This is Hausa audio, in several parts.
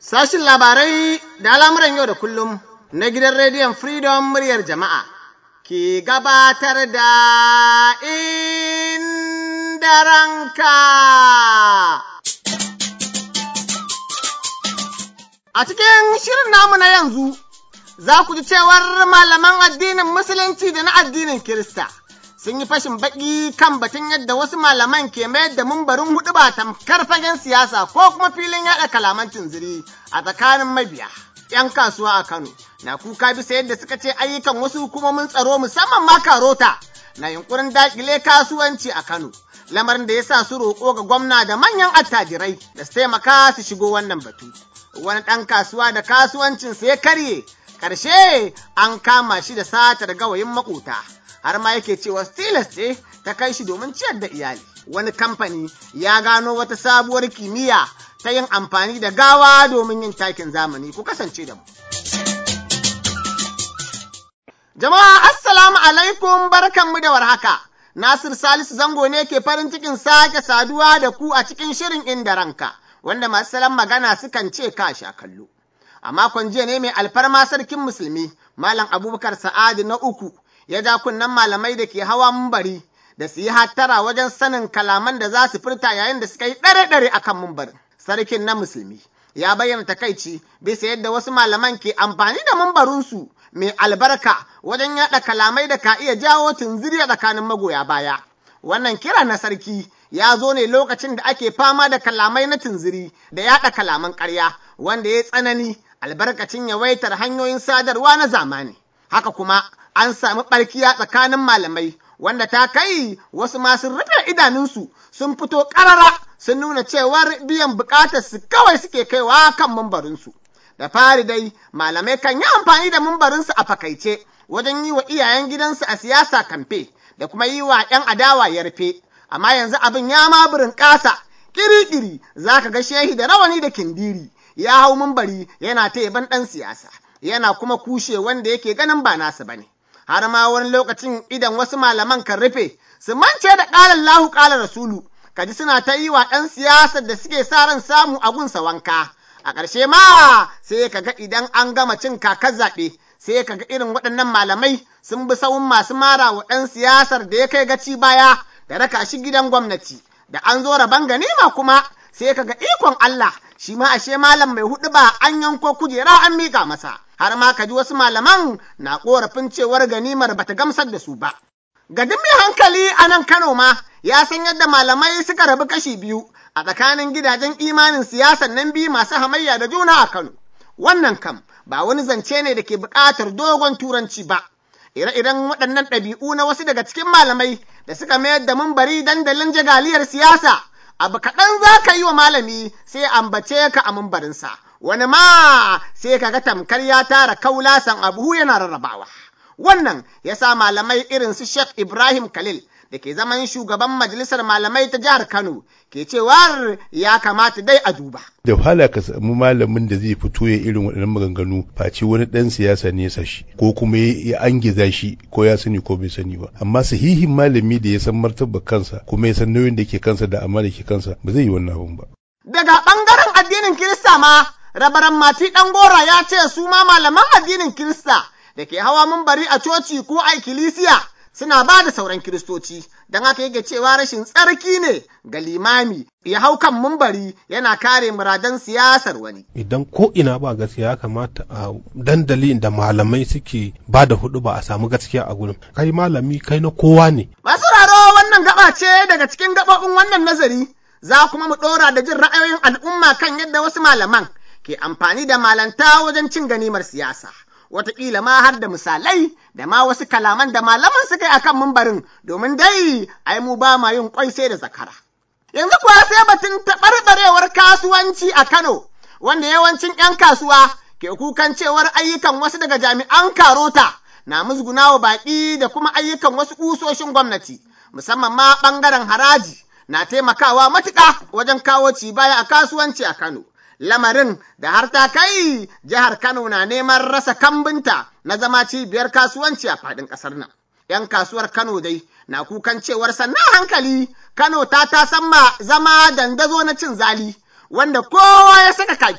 Sashin labarai da al'amuran yau da kullum na gidan rediyon Freedom muryar jama'a ke gabatar da inda ranka. A cikin shirin namu na yanzu, za ku ji cewar malaman addinin Musulunci da na addinin Kirista. sun yi fashin baki kan batun yadda wasu malaman ke mayar da mumbarin hudu ba tamkar fagen siyasa ko kuma filin yada kalaman tunziri a tsakanin mabiya. 'Yan kasuwa a Kano na kuka bisa yadda suka ce ayyukan wasu hukumomin tsaro musamman ma karota na yunkurin dakile kasuwanci a Kano. Lamarin da ya sa su roƙo ga gwamna da manyan attajirai da su taimaka su shigo wannan batu. Wani ɗan kasuwa da kasuwancinsa ya karye, ƙarshe an kama shi da satar gawayin maƙota. har ma yake cewa tilas ce ta kai shi domin ciyar da iyali. Wani kamfani ya gano wata sabuwar kimiyya ta yin amfani da gawa domin yin takin zamani ku kasance da mu. Jama'a assalamu alaikum barkanmu da warhaka. Nasir Salisu Zango ne ke farin cikin sake saduwa da ku a cikin shirin inda ranka, wanda masu salon magana sukan ce ka sha kallo. A makon jiya ne mai alfarma sarkin musulmi, Malam Abubakar Sa'adu na uku, ya ja kunnen malamai da ke hawa mumbari da su yi hattara wajen sanin kalaman da za su furta yayin da suka yi ɗare-ɗare a kan mumbarin. Sarkin na musulmi ya bayyana takaici bisa yadda wasu malaman ke amfani da mumbarinsu mai albarka wajen yaɗa kalamai da ka iya jawo tunziri a tsakanin magoya baya. Wannan kira na sarki ya zo ne lokacin da ake fama da kalamai na tunziri da yaɗa kalaman ƙarya wanda ya tsanani albarkacin yawaitar hanyoyin sadarwa na zamani. Haka kuma an sami ɓarkiya tsakanin malamai wanda ta kai wasu masu rufe idanunsu sun fito ƙarara sun nuna cewar biyan buƙatar su kawai suke kaiwa kan mambarinsu. Da fari dai malamai kan yi amfani da mambarinsu a fakaice wajen yi wa iyayen gidansu a siyasa kamfe da kuma yi wa 'yan adawa yarfe. Amma yanzu abin ya maburin ƙasa ƙiri-ƙiri za ka ga shehi da rawani da kindiri ya hau mambari yana ta yaban ɗan siyasa. Yana kuma kushe wanda yake ganin ba nasa bane. har ma wani lokacin idan wasu malaman kan rufe su mance da ƙalar lahu ƙalar rasulu kaji suna ta yi wa ɗan siyasar da suke sa ran samu a gunsa wanka a ƙarshe ma sai ka ga idan an gama cin kakar zaɓe sai ka ga irin waɗannan malamai sun bi sawun masu mara wa ɗan siyasar da ya kai gaci baya da raka shi gidan gwamnati da an zo rabon ganima kuma sai ka ga ikon Allah shi ma ashe malam mai huɗu ba an yanko kujera an miƙa masa. har ma ka ji wasu malaman na korafin cewar ganimar bata gamsar da su ba. Ga duk mai hankali a nan Kano ma ya san yadda malamai suka rabu kashi biyu a tsakanin gidajen imanin siyasan nan biyu masu hamayya da juna a Kano. Wannan kam ba wani zance ne da ke buƙatar dogon turanci ba. Ire-iren waɗannan ɗabi'u na wasu daga cikin malamai da suka mayar da mumbari dandalin jagaliyar siyasa abu kaɗan za ka yi wa malami sai ambace ka a mumbarinsa. wani ma sai kaga tamkar ya tara kaulasan abu yana rarrabawa. Wannan ya sa malamai irin su Sheikh Ibrahim Khalil da ke zaman shugaban majalisar malamai ta jihar Kano ke cewar ya kamata dai a duba. Da wahala ka samu malamin da zai fito ya irin waɗannan maganganu face wani ɗan siyasa ne ya shi ko kuma ya angiza shi ko ya sani ko bai sani ba. Amma sahihin malami da ya san martaba kansa kuma ya san nauyin da ke kansa da amma da ke kansa ba zai yi wannan abun ba. Daga ɓangaren addinin Kirista ma rabaran mati ɗan gora ya ce su ma malaman addinin Kirista da ke hawa mumbari a coci ko a ikkilisiya suna ba da sauran kiristoci don haka yake cewa rashin tsarki ne ga limami ya hau kan mumbari yana kare muradan siyasar wani. Idan ko ina ba gaskiya ya kamata a dandali da malamai suke ba da hudu ba a samu gaskiya a gurin. Kai malami kai na kowa ne. Masu raro wannan gaba ce daga cikin gaɓoɓin wannan nazari za kuma mu ɗora da jin ra'ayoyin al'umma kan yadda wasu malaman ke amfani da malanta wajen cin ganimar siyasa. Wataƙila ma har da misalai da ma wasu kalaman da malaman suka yi a kan mumbarin domin dai ai mu ba ma yin kwai sai da zakara. Yanzu kuwa sai batun taɓarɓarewar kasuwanci a Kano, wanda yawancin ‘yan kasuwa ke kukan cewar ayyukan wasu daga jami'an karota na musguna wa baƙi da kuma ayyukan wasu ƙusoshin gwamnati, musamman ma ɓangaren haraji na taimakawa matuƙa wajen kawo ci baya a kasuwanci a Kano. lamarin da har ta kai jihar Kano na neman rasa kambinta na zama cibiyar kasuwanci a faɗin ƙasar nan. ‘Yan kasuwar Kano dai na kukan cewar sannan hankali Kano ta ta ma zama dandazo na cin zali, wanda kowa ya saka kaki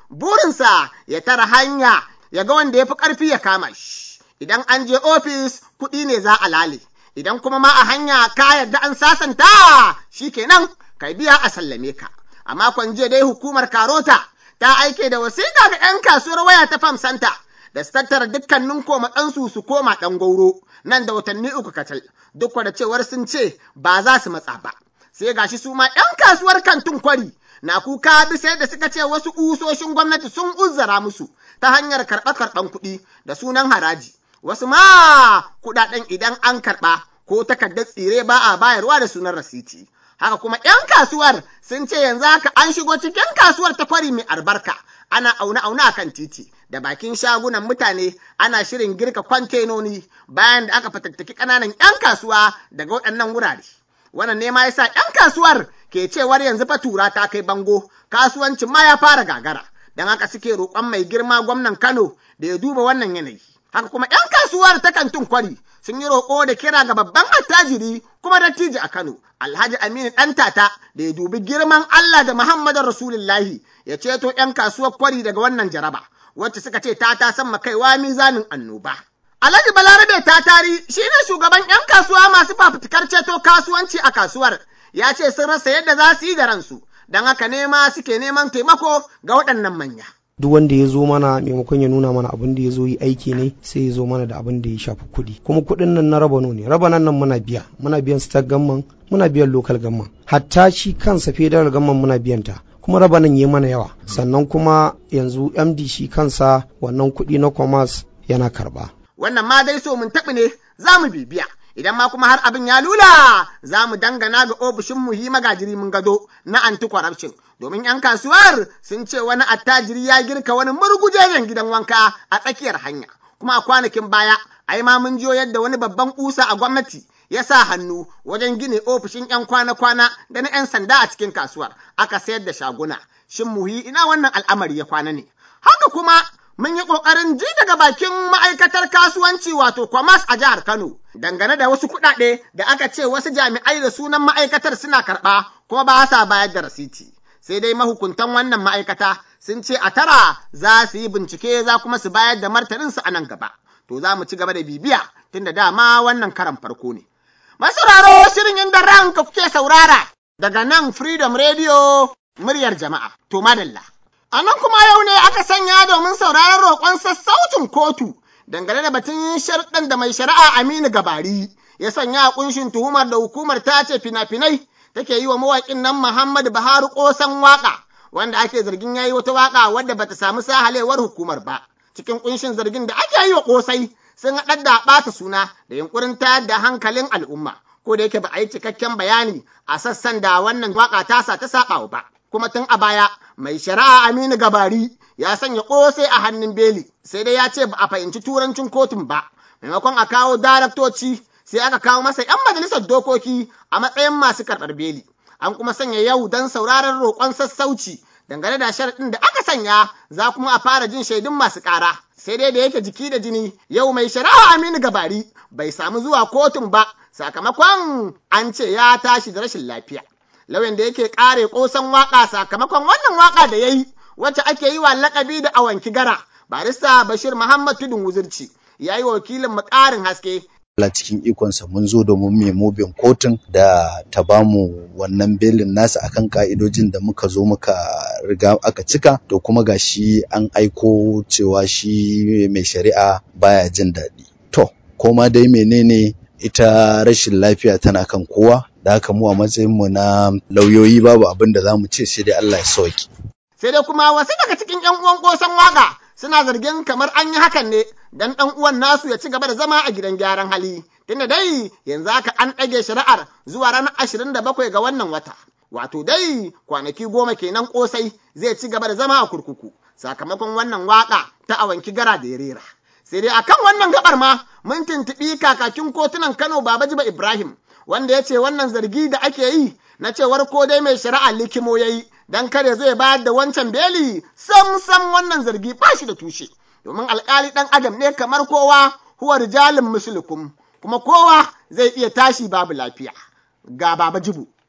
burinsa ya tara hanya ya ga wanda ya fi ƙarfi ya kama shi. Idan an je ofis kuɗi ne za a lale, idan kuma ma a hanya ka yarda an sasanta shi kenan kai biya a sallame ka. A makon jiya dai hukumar Karota ta aike da wasiƙa ga 'yan kasuwar waya ta Fam Santa da su tattara dukkanin komatsansu su koma ɗan gauro nan da watanni uku kacal duk da cewar sun ce ba za su matsa ba. Sai gashi su ma 'yan kasuwar kantin kwari na kuka bisa yadda suka ce wasu ƙusoshin gwamnati sun uzzara musu ta hanyar karɓe-karɓen kuɗi da sunan haraji. Wasu ma kuɗaɗen idan an karɓa ko takardar tsire ba a bayarwa da sunan rasiti. Haka kuma 'yan kasuwar sun ce yanzu haka an shigo cikin kasuwar ta kwari mai albarka. Ana aune-aune a kan titi da bakin shagunan mutane ana shirin girka kwantenoni bayan da aka fatattaki ƙananan 'yan kasuwa daga waɗannan wurare. Wannan ne ma yasa 'yan kasuwar ke cewar yanzu fa tura ta kai bango kasuwancin ma ya fara gagara. Don haka suke roƙon mai girma gwamnan Kano da ya duba wannan yanayi. Haka kuma 'yan kasuwar ta kantin kwari sun yi roƙo da kira ga babban attajiri kuma dattijo a Kano, Alhaji Aminu Ɗantata da ya dubi girman Allah da Muhammadu Rasulullahi ya ceto 'yan kasuwar kwari daga wannan jaraba, wacce suka ce ta ta san kaiwa mizanin annoba. Alhaji Balarabe Tatari shi ne shugaban 'yan kasuwa masu fafutukar ceto kasuwanci a kasuwar, ya ce sun rasa yadda za su yi da ransu, don haka nema suke neman taimako ga waɗannan manya. duk wanda ya zo mana maimakon ya nuna mana abin da ya zo yi aiki ne sai ya zo mana da abin da ya shafi kuɗi kuma kuɗin nan na rabano ne rabanan nan muna biya muna biyan state gamman muna biyan local gamman hatta shi kansa federal gamman muna biyan ta kuma rabanan ya mana yawa sannan kuma yanzu md shi kansa wannan kuɗi na commerce yana karba wannan ma dai so mun taɓi ne za mu bibiya idan ma kuma har abin ya lula za mu dangana ga ofishin muhi magajiri mun gado na anti corruption domin 'yan kasuwar sun ce wani attajiri ya girka wani murgujejen gidan wanka a tsakiyar hanya kuma a kwanakin baya ai ma mun jiyo yadda wani babban kusa a gwamnati ya sa hannu wajen gine ofishin 'yan kwana-kwana da na 'yan sanda a cikin kasuwar aka sayar da shaguna shin muhi ina wannan al'amari ya kwana ne haka kuma mun yi ƙoƙarin ji daga bakin ma'aikatar kasuwanci wato kwamas a jihar Kano dangane da wasu kuɗaɗe da aka ce wasu jami'ai da sunan ma'aikatar suna karɓa kuma ba sa bayar da rasiti. Sai dai mahukuntan wannan ma'aikata sun ce a tara za su yi bincike za kuma su bayar da martaninsu a nan gaba. To za mu ci gaba da bibiya tunda dama wannan karan farko ne. Masauraro shirin inda ranka kuke saurara daga nan Freedom Radio muryar jama'a. To madalla. A nan kuma yau ne aka sanya domin sauraron roƙon sassaucin kotu dangane da batun sharɗin da mai shari'a Aminu Gabari ya sanya a ƙunshin tuhumar da hukumar ta ce fina-finai take yi wa mawaƙin nan Muhammadu Buhari ƙosan waƙa wanda ake zargin ya yi wata waƙa wadda bata samu sahalewar hukumar ba. Cikin ƙunshin zargin da ake yi wa ƙosai sun haɗar da ɓata suna da yunƙurin tayar da hankalin al'umma. Ko da yake ba a yi cikakken bayani a sassan da wannan waƙa tasa ta saɓawa ba. kuma tun a baya mai shari'a Aminu Gabari ya sanya ƙosai a hannun beli sai dai ya ce ba a fahimci turancin kotun ba maimakon a kawo daraktoci sai aka kawo masa 'yan majalisar dokoki a matsayin masu karɓar beli an kuma sanya yau don sauraron roƙon sassauci dangane da sharaɗin da aka sanya za kuma a fara jin shaidun masu ƙara sai dai da yake jiki da jini yau mai shari'a Aminu Gabari bai samu zuwa kotun ba sakamakon an ce ya tashi da rashin lafiya lauyan da yake kare kosan waka sakamakon wannan waka da ya yi wacce ake yi wa lakabi da awanki gara barista bashir muhammad tudun wuzirci ya yi wakilin mu ƙarin haske Allah cikin ikonsa mun zo domin mai mobin kotun da ta bamu wannan belin nasa akan ka'idojin da muka zo muka riga aka cika to kuma ga shi an aiko cewa shi mai shari'a baya jin daɗi to koma dai menene ita rashin lafiya tana kan kowa da haka mu a matsayinmu na lauyoyi babu abin da za mu ce sai dai Allah ya sauki. Sai dai kuma wasu daga cikin 'yan uwan kosan waka suna zargin kamar an yi hakan ne dan ɗan uwan nasu ya ci gaba da zama a gidan gyaran hali. Tunda dai yanzu haka an ɗage shari'ar zuwa ranar ashirin da bakwai ga wannan wata. Wato dai kwanaki goma kenan kosai zai ci gaba da zama a kurkuku sakamakon wannan waka ta awanki gara da ya rera. Sai dai akan wannan gabar ma mun tuntuɓi kakakin kotunan Kano Babajiba Ibrahim wanda ya ce wannan zargi da ake yi na cewar ko dai mai shari'a likimo ya yi don kare zai bayar da wancan beli sam sam wannan zargi ba shi da tushe domin alkali ɗan adam ne kamar kowa huwa rijalin musulukum kuma kowa zai iya tashi babu lafiya ga baba jibu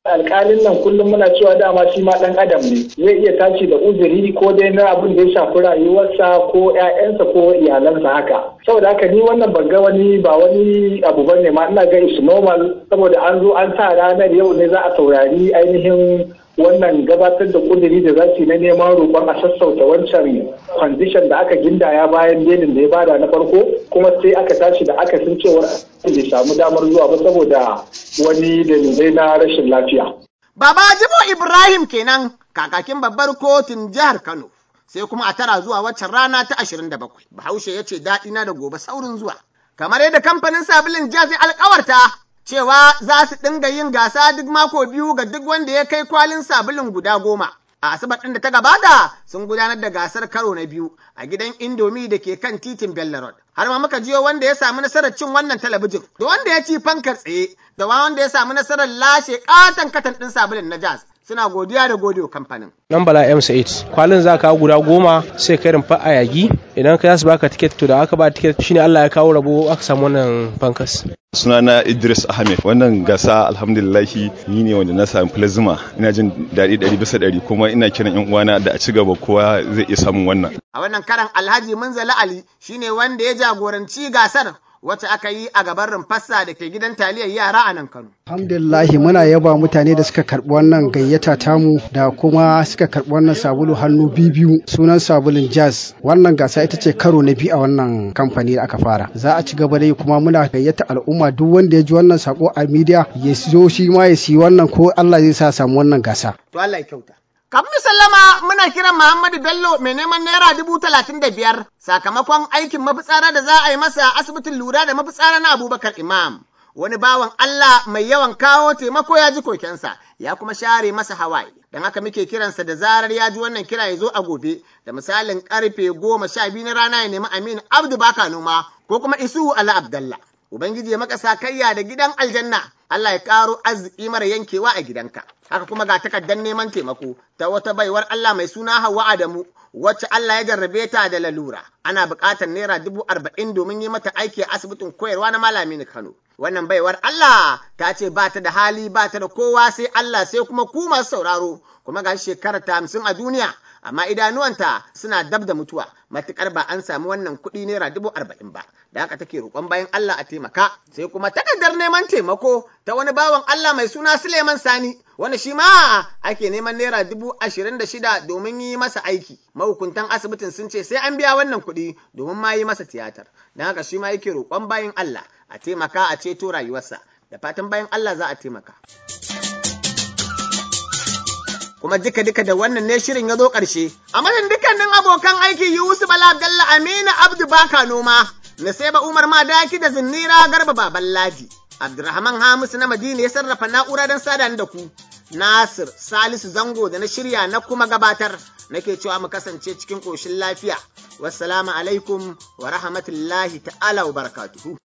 alƙalin nan kullum muna cewa dama shi ma ɗan adam ne zai iya tashi da uzuri ko dai na abin da ya shafi rayuwarsa ko ƴaƴansa ko iyalansa haka saboda haka ni wannan ban ga wani ba wani abu bane ma ina ga is normal saboda an zo an sa ranar yau ne za a saurari ainihin wannan gabatar da kuduri da za su na neman roƙon a sassauta wancan kwandishan da aka gindaya bayan belin da ya bada na farko kuma sai aka tashi da aka sun cewar bai samu damar zuwa ba saboda wani dalilai na rashin lafiya. Baba Jibo Ibrahim kenan kakakin babbar kotun jihar Kano. Sai kuma a tara zuwa waccan rana ta ashirin da bakwai. Bahaushe ya ce daɗi na da gobe saurin zuwa. Kamar yadda kamfanin sabulin jazz ya alkawarta cewa za su dinga yin gasa duk mako biyu ga duk wanda ya kai kwalin sabulin guda goma. A Asabar ɗin da ta gabata sun gudanar da gasar karo na biyu a gidan Indomi da ke kan titin Bello Road. Har ma muka jiyo wanda ya samu nasarar cin wannan talabijin, da wanda ya ci fankar tsaye, da wanda ya samu nasarar lashe katon katan ɗin sabulin na jazz. Suna godiya da gode kamfanin. Nan bala M8 kwalin za ka guda goma sai kai rumfa a yagi idan ka su baka tiket to da aka ba tiket shine Allah ya kawo rabo aka samu wannan fankas. sunana Idris Ahmed wannan gasa alhamdulillahi ni ne wanda na sami plasma ina jin daɗi ɗari bisa ɗari kuma ina kiran yan uwana da a ci gaba kowa zai iya samun wannan A wannan karan Alhaji Munzali Ali shine wanda ya jagoranci gasar wacce aka yi a gaban rumfarsa da ke gidan taliyar yara a nan Kano. Alhamdulillahi muna yaba mutane da suka karɓi wannan gayyata tamu da kuma suka karɓi wannan sabulu hannu biyu sunan sabulun jazz wannan gasa ita ce karo na biyu a wannan kamfani da aka fara za a ci gaba da yi kuma muna gayyata al'umma duk wanda ya ji wannan sako a media ya zo shi ma ya siyi wannan ko Allah zai sa samu wannan gasa. To Allah ya kyauta. Kafin sallama muna kiran Muhammadu Bello mai neman naira dubu talatin da biyar sakamakon aikin mafitsara da za a yi masa a asibitin lura da mafitsara na Abubakar Imam. Wani bawan Allah mai yawan kawo taimako ya ji kokensa ya kuma share masa hawaye. Don haka muke kiransa da zarar ya ji wannan kira ya zo a gobe da misalin karfe goma sha biyu na rana ya nemi Aminu Abdu Baka Noma ko kuma Isu Ala Abdallah. Ubangiji ya maka sakayya da gidan aljanna, Allah ya ƙaro arziki mara yankewa a gidanka. Haka kuma ga takardar neman taimako ta wata baiwar Allah mai suna Hauwa Adamu, wacce Allah ya jarrabe ta da lalura. Ana buƙatar naira dubu arba'in domin yi mata aiki a asibitin koyarwa na Malami Kano. Wannan baiwar Allah ta ce ba ta da hali ba ta da kowa sai Allah sai kuma ku masu sauraro, kuma ga shekara ta hamsin a duniya. amma idanuwanta suna dab da mutuwa matukar ba an samu wannan kuɗi naira dubu arba'in ba da haka take roƙon bayan Allah a taimaka sai kuma takardar neman taimako ta wani bawan Allah mai suna Suleiman Sani wanda shi ma ake neman naira dubu ashirin da shida domin yi masa aiki mahukuntan asibitin sun ce sai an biya wannan kuɗi domin ma yi masa tiyatar don haka shi ma yake roƙon bayan Allah a taimaka a ceto rayuwarsa da fatan bayan Allah za a taimaka. kuma duka duka da wannan ne shirin ya zo ƙarshe. A madadin dukkanin abokan aiki Yusuf Bala Bello Aminu Abdu Baka Noma, Naseba Umar Madaki da Zinnira Garba Baban Ladi. Abdurrahman Hamisu na Madina ya sarrafa na'ura don sada da ku. Nasir Salisu Zango da na shirya na kuma gabatar nake cewa mu kasance cikin ƙoshin lafiya. Wassalamu alaikum wa rahmatullahi ta'ala wa barakatuhu.